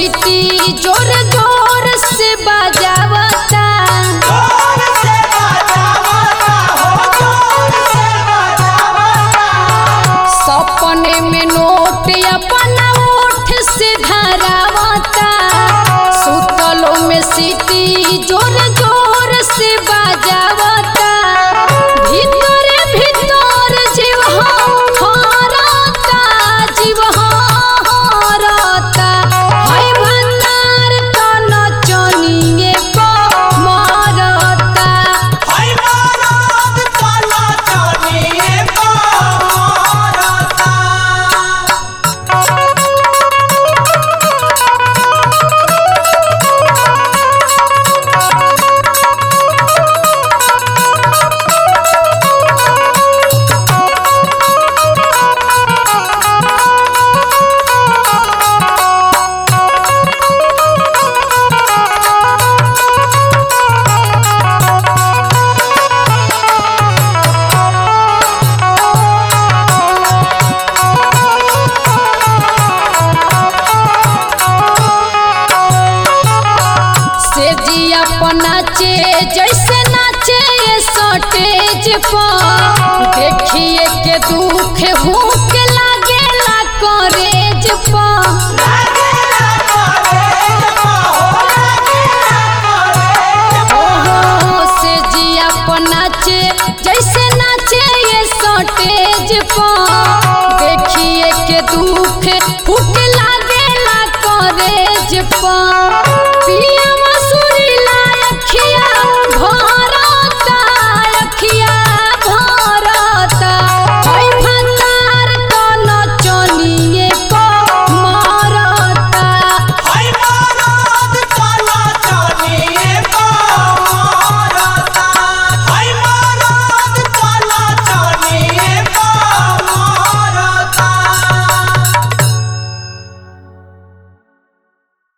सीटी जोर जोर से बजावता जोर से बजावता हो जोर से बजावता सपने में नोट अपना ओठ से धरावता सुतलो में सीटी जोर जोर से बजावता भीतर भीतर जीव हरता जीव हरता है भंडार तन चनिए को मरता हाय मारत चला चलिए पारता से जी नाचे जैसे नाचे ये सटेज पर देखिए के दुख हुक लागे ला करेज पर